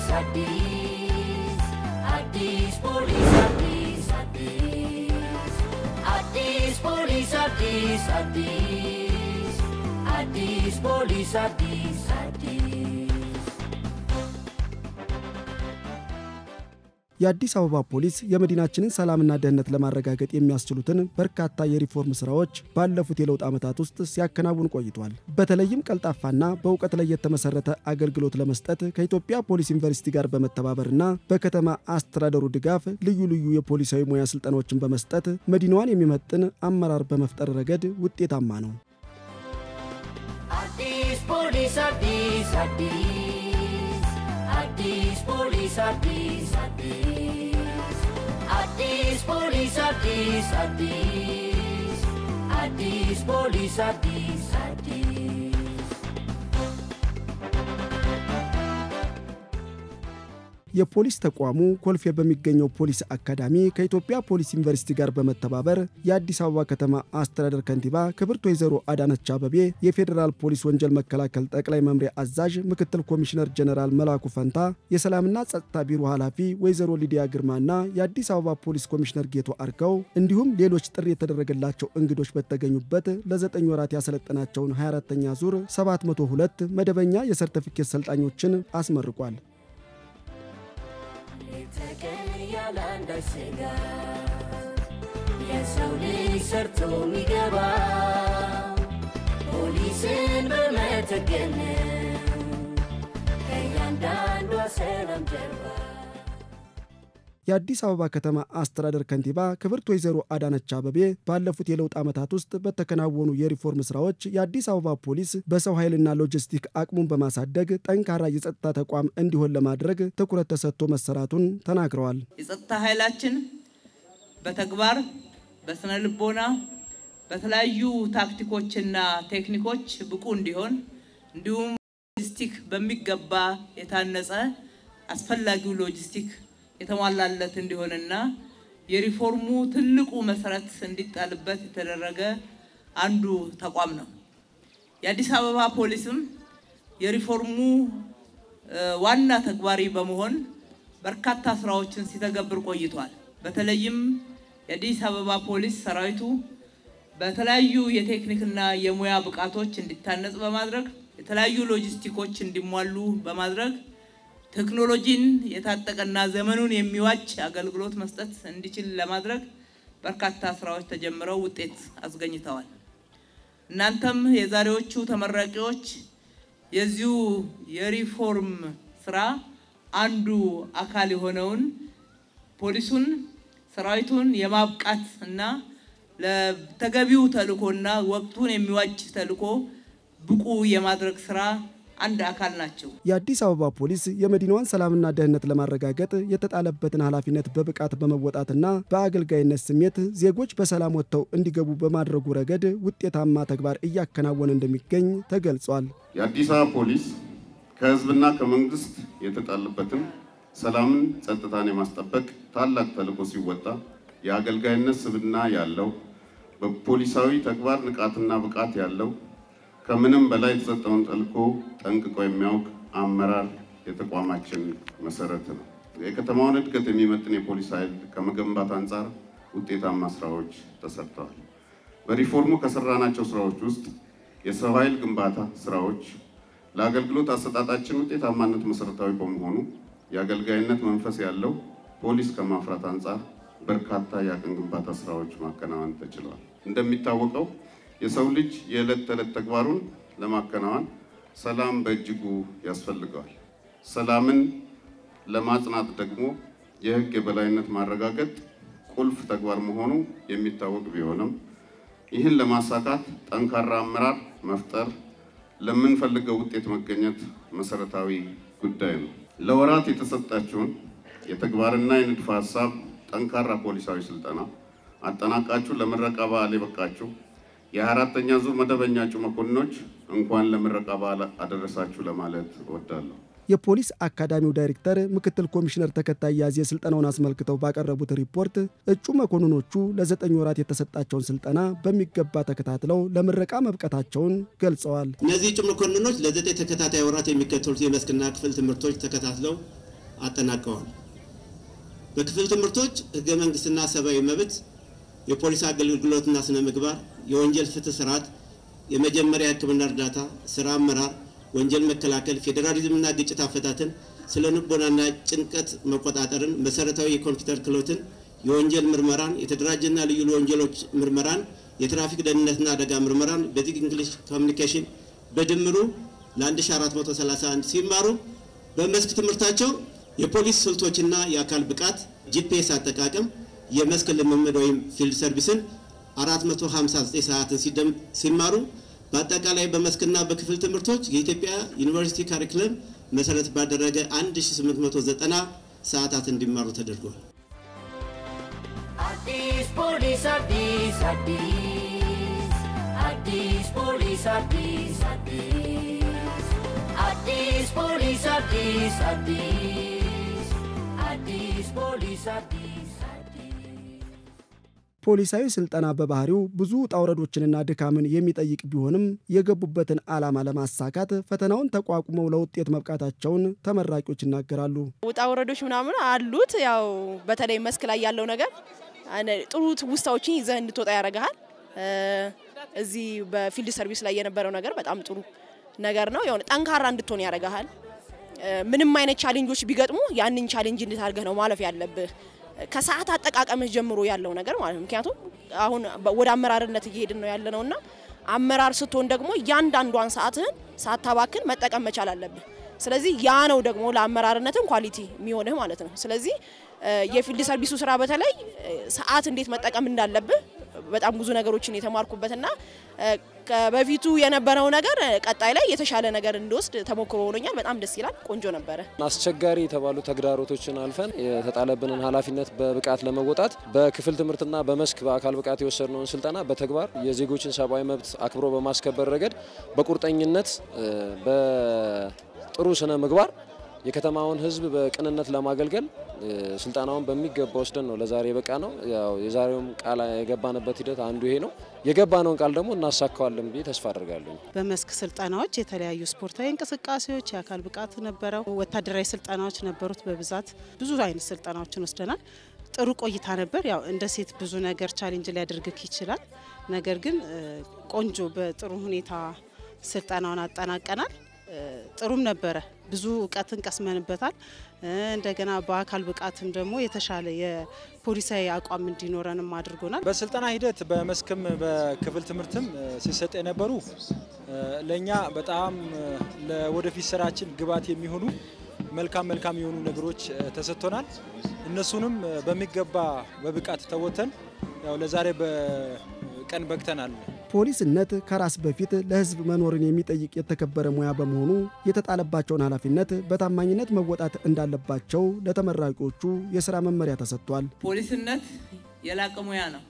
አዲስ አዲስ አዲስ ፖሊስ አዲስ አዲስ አዲስ ፖሊስ አዲስ አዲስ አዲስ ፖሊስ አዲስ አዲስ የአዲስ አበባ ፖሊስ የመዲናችንን ሰላምና ደህንነት ለማረጋገጥ የሚያስችሉትን በርካታ የሪፎርም ስራዎች ባለፉት የለውጥ ዓመታት ውስጥ ሲያከናውን ቆይቷል። በተለይም ቀልጣፋና በእውቀት ላይ የተመሰረተ አገልግሎት ለመስጠት ከኢትዮጵያ ፖሊስ ዩኒቨርሲቲ ጋር በመተባበርና በከተማ አስተዳደሩ ድጋፍ ልዩ ልዩ የፖሊሳዊ ሙያ ስልጠናዎችን በመስጠት መዲናዋን የሚመጥን አመራር በመፍጠር ረገድ ውጤታማ ነው። አዲስ ፖሊስ አዲስ አዲስ አዲስ ፖሊስ አዲስ አዲስ አዲስ ፖሊስ አዲስ አዲስ አዲስ ፖሊስ አዲስ አዲስ የፖሊስ ተቋሙ ኮልፌ በሚገኘው ፖሊስ አካዳሚ ከኢትዮጵያ ፖሊስ ዩኒቨርሲቲ ጋር በመተባበር የአዲስ አበባ ከተማ አስተዳደር ከንቲባ ክብርት ወይዘሮ አዳነች አበቤ፣ የፌዴራል ፖሊስ ወንጀል መከላከል ጠቅላይ መምሪያ አዛዥ ምክትል ኮሚሽነር ጀነራል መላኩ ፈንታ፣ የሰላምና ጸጥታ ቢሮ ኃላፊ ወይዘሮ ሊዲያ ግርማና የአዲስ አበባ ፖሊስ ኮሚሽነር ጌቶ አርከው እንዲሁም ሌሎች ጥሪ የተደረገላቸው እንግዶች በተገኙበት ለዘጠኝ ወራት ያሰለጠናቸውን 24ተኛ ዙር 702 መደበኛ የሰርተፊኬት ሰልጣኞችን አስመርቋል። ተቀን ያለ አንዳች ስጋት የሰው ልጅ ሰርቶ የሚገባ ፖሊስን በመተገን ከእያንዳንዷ ሰላም ጀርባ የአዲስ አበባ ከተማ አስተዳደር ከንቲባ ክብርት ወይዘሮ አዳነች አበቤ ባለፉት የለውጥ ዓመታት ውስጥ በተከናወኑ የሪፎርም ስራዎች የአዲስ አበባ ፖሊስ በሰው ኃይልና ሎጂስቲክ አቅሙን በማሳደግ ጠንካራ የጸጥታ ተቋም እንዲሆን ለማድረግ ትኩረት ተሰጥቶ መሰራቱን ተናግረዋል። የጸጥታ ኃይላችን በተግባር በስነ ልቦና በተለያዩ ታክቲኮችና ቴክኒኮች ብቁ እንዲሆን እንዲሁም ሎጂስቲክ በሚገባ የታነጸ አስፈላጊው ሎጂስቲክ የተሟላለት እንዲሆንና የሪፎርሙ ትልቁ መሰረት እንዲጣልበት የተደረገ አንዱ ተቋም ነው። የአዲስ አበባ ፖሊስም የሪፎርሙ ዋና ተግባሪ በመሆን በርካታ ስራዎችን ሲተገብር ቆይቷል። በተለይም የአዲስ አበባ ፖሊስ ሰራዊቱ በተለያዩ የቴክኒክና የሙያ ብቃቶች እንዲታነጽ በማድረግ የተለያዩ ሎጂስቲኮች እንዲሟሉ በማድረግ ቴክኖሎጂን የታጠቀና ዘመኑን የሚዋጅ አገልግሎት መስጠት እንዲችል ለማድረግ በርካታ ስራዎች ተጀምረው ውጤት አስገኝተዋል። እናንተም የዛሬዎቹ ተመራቂዎች የዚሁ የሪፎርም ስራ አንዱ አካል የሆነውን ፖሊሱን ሰራዊቱን የማብቃት እና ለተገቢው ተልእኮና ወቅቱን የሚዋጅ ተልእኮ ብቁ የማድረግ ስራ አንድ አካል ናቸው። የአዲስ አበባ ፖሊስ የመዲናዋን ሰላምና ደህንነት ለማረጋገጥ የተጣለበትን ኃላፊነት በብቃት በመወጣትና በአገልጋይነት ስሜት ዜጎች በሰላም ወጥተው እንዲገቡ በማድረጉ ረገድ ውጤታማ ተግባር እያከናወነ እንደሚገኝ ተገልጿል። የአዲስ አበባ ፖሊስ ከህዝብና ከመንግስት የተጣለበትን ሰላምን፣ ጸጥታን የማስጠበቅ ታላቅ ተልዕኮ ሲወጣ የአገልጋይነት ስብዕና ያለው በፖሊሳዊ ተግባር ንቃትና ብቃት ያለው ከምንም በላይ የተሰጠውን ተልዕኮ ጠንቅቆ የሚያውቅ አመራር የተቋማችን መሰረት ነው። የከተማውን እድገት የሚመጥን የፖሊስ ኃይል ከመገንባት አንጻር ውጤታማ ስራዎች ተሰርተዋል። በሪፎርሙ ከሰራናቸው ስራዎች ውስጥ የሰው ኃይል ግንባታ ስራዎች ለአገልግሎት አሰጣጣችን ውጤታማነት መሰረታዊ በመሆኑ የአገልጋይነት መንፈስ ያለው ፖሊስ ከማፍራት አንጻር በርካታ የአቅም ግንባታ ስራዎች ማከናወን ተችሏል። እንደሚታወቀው የሰው ልጅ የዕለት ተዕለት ተግባሩን ለማከናወን ሰላም በእጅጉ ያስፈልገዋል። ሰላምን ለማጽናት ደግሞ የሕግ የበላይነት ማረጋገጥ ቁልፍ ተግባር መሆኑ የሚታወቅ ቢሆንም ይህን ለማሳካት ጠንካራ አመራር መፍጠር ለምንፈልገው ውጤት መገኘት መሰረታዊ ጉዳይ ነው። ለወራት የተሰጣችሁን የተግባርና የንድፈ ሀሳብ ጠንካራ ፖሊሳዊ ስልጠና አጠናቃችሁ ለምረቃ በዓል የበቃችሁ የአራተኛ ዙር መደበኛ እጩ መኮንኖች እንኳን ለምረቃ በዓል አደረሳችሁ ለማለት እወዳለሁ። የፖሊስ አካዳሚው ዳይሬክተር ምክትል ኮሚሽነር ተከታይ ያዜ ስልጠናውን አስመልክተው ባቀረቡት ሪፖርት እጩ መኮንኖቹ ለዘጠኝ ወራት የተሰጣቸውን ስልጠና በሚገባ ተከታትለው ለምረቃ መብቀታቸውን ገልጸዋል። እነዚህ እጩ መኮንኖች ለዘጠኝ ተከታታይ ወራት የሚከተሉት የመስክና ክፍል ትምህርቶች ተከታትለው አጠናቀዋል። በክፍል ትምህርቶች ህገ መንግስትና ሰብአዊ መብት፣ የፖሊስ አገልግሎትና ስነ ምግባር፣ የወንጀል ፍትህ ስርዓት፣ የመጀመሪያ ሕክምና እርዳታ፣ ስራ አመራር፣ ወንጀል መከላከል፣ ፌዴራሊዝምና ግጭት አፈታትን፣ ስለ ንቦናና ጭንቀት መቆጣጠርን፣ መሰረታዊ የኮምፒውተር ክህሎትን፣ የወንጀል ምርመራን፣ የተደራጀና ልዩ ወንጀሎች ምርመራን፣ የትራፊክ ደህንነትና አደጋ ምርመራን፣ ቤዚክ እንግሊሽ ኮሚኒኬሽን በድምሩ ለ1431 ሲማሩ በመስክ ትምህርታቸው የፖሊስ ስልቶችና የአካል ብቃት፣ ጂፒኤስ አጠቃቀም፣ የመስክ ልምምድ ወይም ፊልድ ሰርቪስን 459 ሰዓትን ሲማሩ በአጠቃላይ በመስክና በክፍል ትምህርቶች የኢትዮጵያ ዩኒቨርሲቲ ካሪክለም መሰረት ባደረገ 1890 ሰዓታት እንዲማሩ ተደርጓል። አዲስ ፖሊስ አዲስ አዲስ አዲስ ፖሊስ አዲስ አዲስ አዲስ ፖሊስ አዲስ አዲስ አዲስ ፖሊስ አዲስ አዲስ ፖሊሳዊ ስልጠና በባህሪው ብዙ ውጣ ውረዶችንና ድካምን የሚጠይቅ ቢሆንም የገቡበትን ዓላማ ለማሳካት ፈተናውን ተቋቁመው ለውጤት መብቃታቸውን ተመራቂዎች ይናገራሉ። ውጣ ወረዶች ምናምን አሉት። ያው በተለይ መስክ ላይ ያለው ነገር ጥሩ ትውስታዎችን ይዘህ እንድትወጣ ያደርግሃል። እዚህ በፊልድ ሰርቪስ ላይ የነበረው ነገር በጣም ጥሩ ነገር ነው። የሆነ ጠንካራ እንድትሆን ያደርግሃል። ምንም አይነት ቻሌንጆች ቢገጥሙ ያንን ቻሌንጅ እንዴት አድርገህ ነው ማለፍ ያለብህ ከሰዓት አጠቃቀምህ ጀምሮ ያለው ነገር ማለት ነው። ምክንያቱም አሁን ወደ አመራርነት እየሄድን ነው ያለ ነውና አመራር ስትሆን ደግሞ እያንዳንዷን ሰዓትህን ሳታባክን መጠቀም መቻል አለብህ። ስለዚህ ያ ነው ደግሞ ለአመራርነትም ኳሊቲ የሚሆንህ ማለት ነው። ስለዚህ የፊልድ ሰርቪሱ ስራ በተለይ ሰዓት እንዴት መጠቀም እንዳለብህ በጣም ብዙ ነገሮችን የተማርኩበትና በፊቱ የነበረው ነገር ቀጣይ ላይ የተሻለ ነገር እንዲወስድ ተሞክሮ ሆኖኛል። በጣም ደስ ይላል። ቆንጆ ነበረ። አስቸጋሪ የተባሉ ተግዳሮቶችን አልፈን የተጣለብንን ኃላፊነት በብቃት ለመወጣት በክፍል ትምህርትና በመስክ በአካል ብቃት የወሰድነውን ስልጠና በተግባር የዜጎችን ሰብአዊ መብት አክብሮ በማስከበር ረገድ በቁርጠኝነት በጥሩ ስነ ምግባር የከተማውን ሕዝብ በቅንነት ለማገልገል ስልጠናውን በሚገባ ወስደን ነው ለዛሬ የበቃ ነው። ያው የዛሬውም ቃል የገባንበት ሂደት አንዱ ይሄ ነው። የገባነውን ቃል ደግሞ እናሳካዋለን ብዬ ተስፋ አድርጋለሁ። በመስክ ስልጠናዎች የተለያዩ ስፖርታዊ እንቅስቃሴዎች፣ የአካል ብቃት ነበረው። ወታደራዊ ስልጠናዎች ነበሩት። በብዛት ብዙ አይነት ስልጠናዎችን ወስደናል። ጥሩ ቆይታ ነበር። ያው እንደ ሴት ብዙ ነገር ቻሌንጅ ሊያደርግክ ይችላል። ነገር ግን ቆንጆ በጥሩ ሁኔታ ስልጠናውን አጠናቀናል። ጥሩም ነበረ። ብዙ እውቀትን ቀስመንበታል። እንደገና በአካል ብቃትም ደግሞ የተሻለ የፖሊሳዊ አቋም እንዲኖረንም አድርጎናል። በስልጠና ሂደት በመስክም በክፍል ትምህርትም ሲሰጥ የነበሩ ለእኛ በጣም ለወደፊት ስራችን ግብዓት የሚሆኑ መልካም መልካም የሆኑ ነገሮች ተሰጥቶናል። እነሱንም በሚገባ በብቃት ተወተን ያው ለዛሬ በቀን በቅተናል። ፖሊስነት ከራስ በፊት ለሕዝብ መኖርን የሚጠይቅ የተከበረ ሙያ በመሆኑ የተጣለባቸውን ኃላፊነት በታማኝነት መወጣት እንዳለባቸው ለተመራቂዎቹ የሥራ መመሪያ ተሰጥቷል። ፖሊስነት የላቀ ሙያ ነው።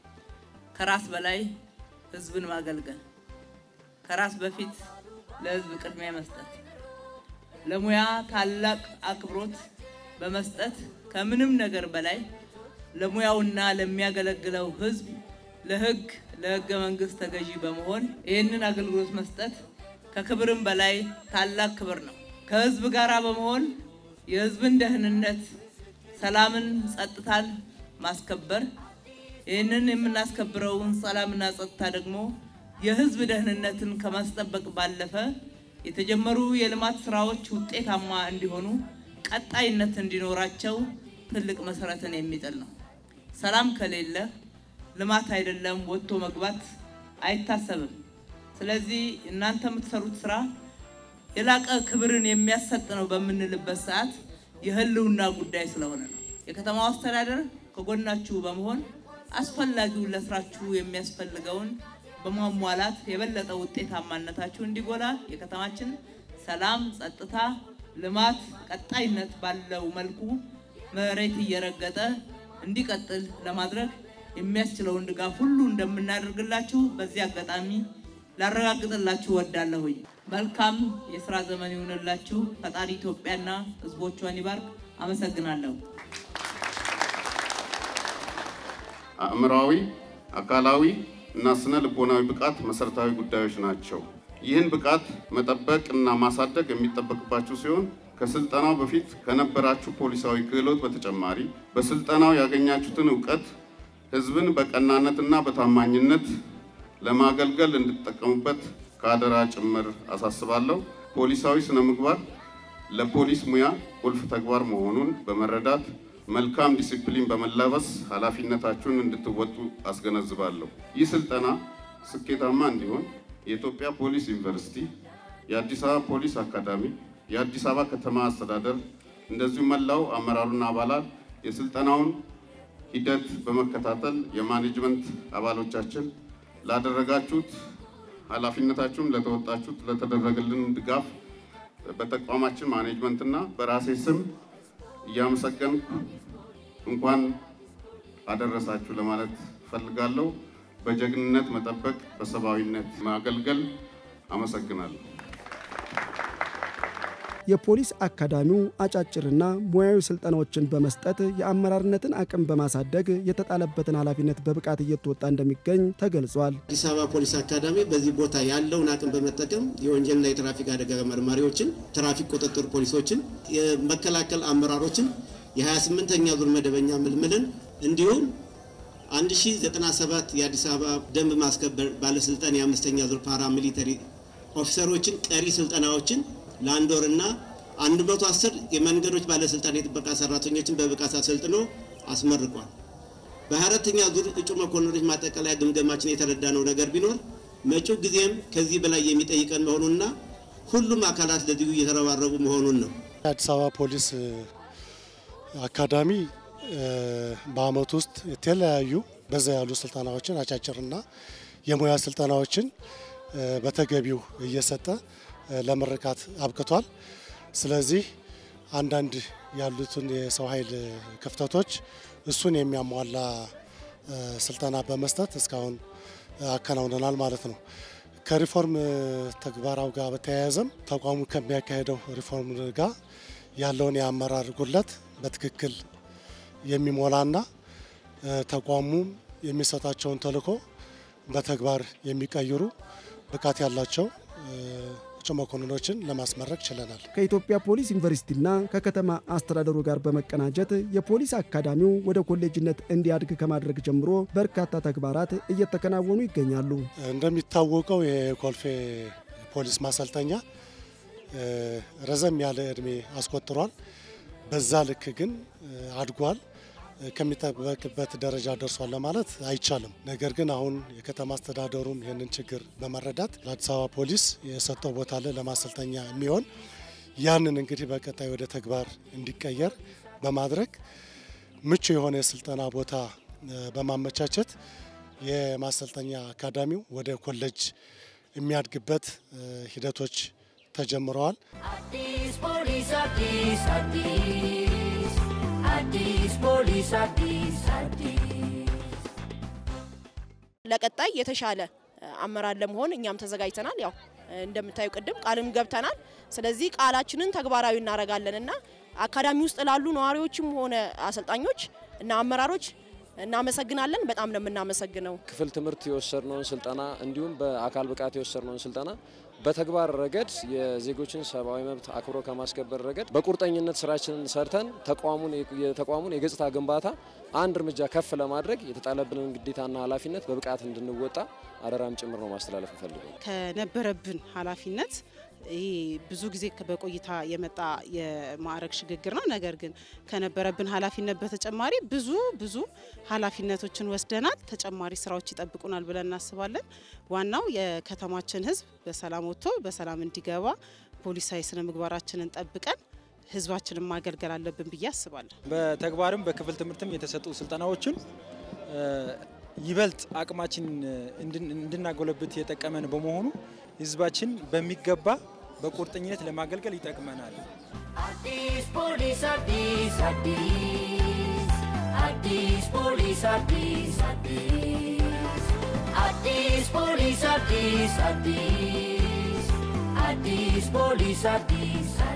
ከራስ በላይ ሕዝብን ማገልገል፣ ከራስ በፊት ለሕዝብ ቅድሚያ መስጠት፣ ለሙያ ታላቅ አክብሮት በመስጠት ከምንም ነገር በላይ ለሙያውና ለሚያገለግለው ሕዝብ ለሕግ ለሕገ መንግስት ተገዢ በመሆን ይህንን አገልግሎት መስጠት ከክብርም በላይ ታላቅ ክብር ነው። ከህዝብ ጋር በመሆን የህዝብን ደህንነት፣ ሰላምን፣ ጸጥታን ማስከበር ይህንን የምናስከብረውን ሰላምና ጸጥታ ደግሞ የህዝብ ደህንነትን ከማስጠበቅ ባለፈ የተጀመሩ የልማት ስራዎች ውጤታማ እንዲሆኑ ቀጣይነት እንዲኖራቸው ትልቅ መሰረትን የሚጥል ነው። ሰላም ከሌለ ልማት አይደለም ወጥቶ መግባት አይታሰብም። ስለዚህ እናንተ የምትሰሩት ስራ የላቀ ክብርን የሚያሰጥ ነው በምንልበት ሰዓት የህልውና ጉዳይ ስለሆነ ነው። የከተማው አስተዳደር ከጎናችሁ በመሆን አስፈላጊውን ለስራችሁ የሚያስፈልገውን በማሟላት የበለጠ ውጤታማነታችሁ እንዲጎላ የከተማችን ሰላም፣ ጸጥታ፣ ልማት ቀጣይነት ባለው መልኩ መሬት እየረገጠ እንዲቀጥል ለማድረግ የሚያስችለውን ድጋፍ ሁሉ እንደምናደርግላችሁ በዚህ አጋጣሚ ላረጋግጥላችሁ ወዳለሁኝ። መልካም የስራ ዘመን ይሁንላችሁ። ፈጣሪ ኢትዮጵያና ሕዝቦቿን ይባርክ። አመሰግናለሁ። አእምሯዊ፣ አካላዊ እና ስነ ልቦናዊ ብቃት መሰረታዊ ጉዳዮች ናቸው። ይህን ብቃት መጠበቅ እና ማሳደግ የሚጠበቅባችሁ ሲሆን ከስልጠናው በፊት ከነበራችሁ ፖሊሳዊ ክህሎት በተጨማሪ በስልጠናው ያገኛችሁትን እውቀት ህዝብን በቀናነትና በታማኝነት ለማገልገል እንድትጠቀሙበት ከአደራ ጭምር አሳስባለሁ። ፖሊሳዊ ስነ ምግባር ለፖሊስ ሙያ ቁልፍ ተግባር መሆኑን በመረዳት መልካም ዲሲፕሊን በመላበስ ኃላፊነታችሁን እንድትወጡ አስገነዝባለሁ። ይህ ስልጠና ስኬታማ እንዲሆን የኢትዮጵያ ፖሊስ ዩኒቨርሲቲ፣ የአዲስ አበባ ፖሊስ አካዳሚ፣ የአዲስ አበባ ከተማ አስተዳደር እንደዚሁም መላው አመራሩና አባላት የስልጠናውን ሂደት በመከታተል የማኔጅመንት አባሎቻችን ላደረጋችሁት ኃላፊነታችሁን ለተወጣችሁት ለተደረገልን ድጋፍ በተቋማችን ማኔጅመንትና በራሴ ስም እያመሰገንኩ እንኳን አደረሳችሁ ለማለት ፈልጋለሁ። በጀግንነት መጠበቅ፣ በሰብአዊነት ማገልገል። አመሰግናለሁ። የፖሊስ አካዳሚው አጫጭርና ሙያዊ ስልጠናዎችን በመስጠት የአመራርነትን አቅም በማሳደግ የተጣለበትን ኃላፊነት በብቃት እየተወጣ እንደሚገኝ ተገልጿል። አዲስ አበባ ፖሊስ አካዳሚ በዚህ ቦታ ያለውን አቅም በመጠቀም የወንጀልና የትራፊክ አደጋ መርማሪዎችን፣ ትራፊክ ቁጥጥር ፖሊሶችን፣ የመከላከል አመራሮችን፣ የ28ኛ ዙር መደበኛ ምልምልን እንዲሁም 1097 የአዲስ አበባ ደንብ ማስከበር ባለስልጣን የአምስተኛ ዙር ፓራ ሚሊተሪ ኦፊሰሮችን ቀሪ ስልጠናዎችን ለአንድ ወርና 110 የመንገዶች ባለስልጣን የጥበቃ ሰራተኞችን በብቃት አሰልጥኖ አስመርቋል። በአራተኛ ዙር እጩ መኮንኖች ማጠቃለያ ግምገማችን የተረዳነው ነገር ቢኖር መጪው ጊዜም ከዚህ በላይ የሚጠይቀን መሆኑንና ሁሉም አካላት ለዚሁ እየተረባረቡ መሆኑን ነው። የአዲስ አበባ ፖሊስ አካዳሚ በአመት ውስጥ የተለያዩ በዛ ያሉ ስልጠናዎችን አጫጭርና የሙያ ስልጠናዎችን በተገቢው እየሰጠ ለምርቃት አብቅቷል። ስለዚህ አንዳንድ ያሉትን የሰው ኃይል ክፍተቶች እሱን የሚያሟላ ስልጠና በመስጠት እስካሁን አከናውነናል ማለት ነው። ከሪፎርም ተግባራው ጋር በተያያዘም ተቋሙ ከሚያካሄደው ሪፎርም ጋር ያለውን የአመራር ጉድለት በትክክል የሚሞላና ተቋሙ የሚሰጣቸውን ተልዕኮ በተግባር የሚቀይሩ ብቃት ያላቸው እጩ መኮንኖችን ለማስመረቅ ችለናል። ከኢትዮጵያ ፖሊስ ዩኒቨርሲቲና ከከተማ አስተዳደሩ ጋር በመቀናጀት የፖሊስ አካዳሚው ወደ ኮሌጅነት እንዲያድግ ከማድረግ ጀምሮ በርካታ ተግባራት እየተከናወኑ ይገኛሉ። እንደሚታወቀው የኮልፌ ፖሊስ ማሰልጠኛ ረዘም ያለ እድሜ አስቆጥሯል። በዛ ልክ ግን አድጓል ከሚጠበቅበት ደረጃ ደርሷል ለማለት አይቻልም። ነገር ግን አሁን የከተማ አስተዳደሩም ይህንን ችግር በመረዳት ለአዲስ አበባ ፖሊስ የሰጠው ቦታ አለ ለማሰልጠኛ የሚሆን ያንን እንግዲህ በቀጣይ ወደ ተግባር እንዲቀየር በማድረግ ምቹ የሆነ የስልጠና ቦታ በማመቻቸት የማሰልጠኛ አካዳሚው ወደ ኮሌጅ የሚያድግበት ሂደቶች ተጀምረዋል። አዲስ ፖሊስ አዲስ አዲስ አዲስ ፖሊስ አዲስ አዲስ ለቀጣይ የተሻለ አመራር ለመሆን እኛም ተዘጋጅተናል። ያው እንደምታዩ ቅድም ቃልም ገብተናል። ስለዚህ ቃላችንን ተግባራዊ እናደርጋለን እና አካዳሚ ውስጥ ላሉ ነዋሪዎችም ሆነ አሰልጣኞች እና አመራሮች እናመሰግናለን። በጣም ነው የምናመሰግነው። ክፍል ትምህርት የወሰድነውን ስልጠና እንዲሁም በአካል ብቃት የወሰድነውን ስልጠና በተግባር ረገድ የዜጎችን ሰብአዊ መብት አክብሮ ከማስከበር ረገድ በቁርጠኝነት ስራችንን ሰርተን ተቋሙን የተቋሙን የገጽታ ግንባታ አንድ እርምጃ ከፍ ለማድረግ የተጣለብንን ግዴታና ኃላፊነት በብቃት እንድንወጣ አደራም ጭምር ነው ማስተላለፍ ፈልገው ከነበረብን ኃላፊነት ይህ ብዙ ጊዜ በቆይታ የመጣ የማዕረግ ሽግግር ነው። ነገር ግን ከነበረብን ኃላፊነት በተጨማሪ ብዙ ብዙ ኃላፊነቶችን ወስደናል። ተጨማሪ ስራዎች ይጠብቁናል ብለን እናስባለን። ዋናው የከተማችን ሕዝብ በሰላም ወጥቶ በሰላም እንዲገባ ፖሊሳዊ ስነ ምግባራችንን ጠብቀን ሕዝባችንን ማገልገል አለብን ብዬ አስባለሁ። በተግባርም በክፍል ትምህርትም የተሰጡ ስልጠናዎችን ይበልጥ አቅማችን እንድናጎለብት የጠቀመን በመሆኑ ህዝባችን በሚገባ በቁርጠኝነት ለማገልገል ይጠቅመናል። አዲስ ፖሊስ አዲስ አዲስ አዲስ ፖሊስ አዲስ አዲስ አዲስ ፖሊስ አዲስ አዲስ አዲስ ፖሊስ አዲስ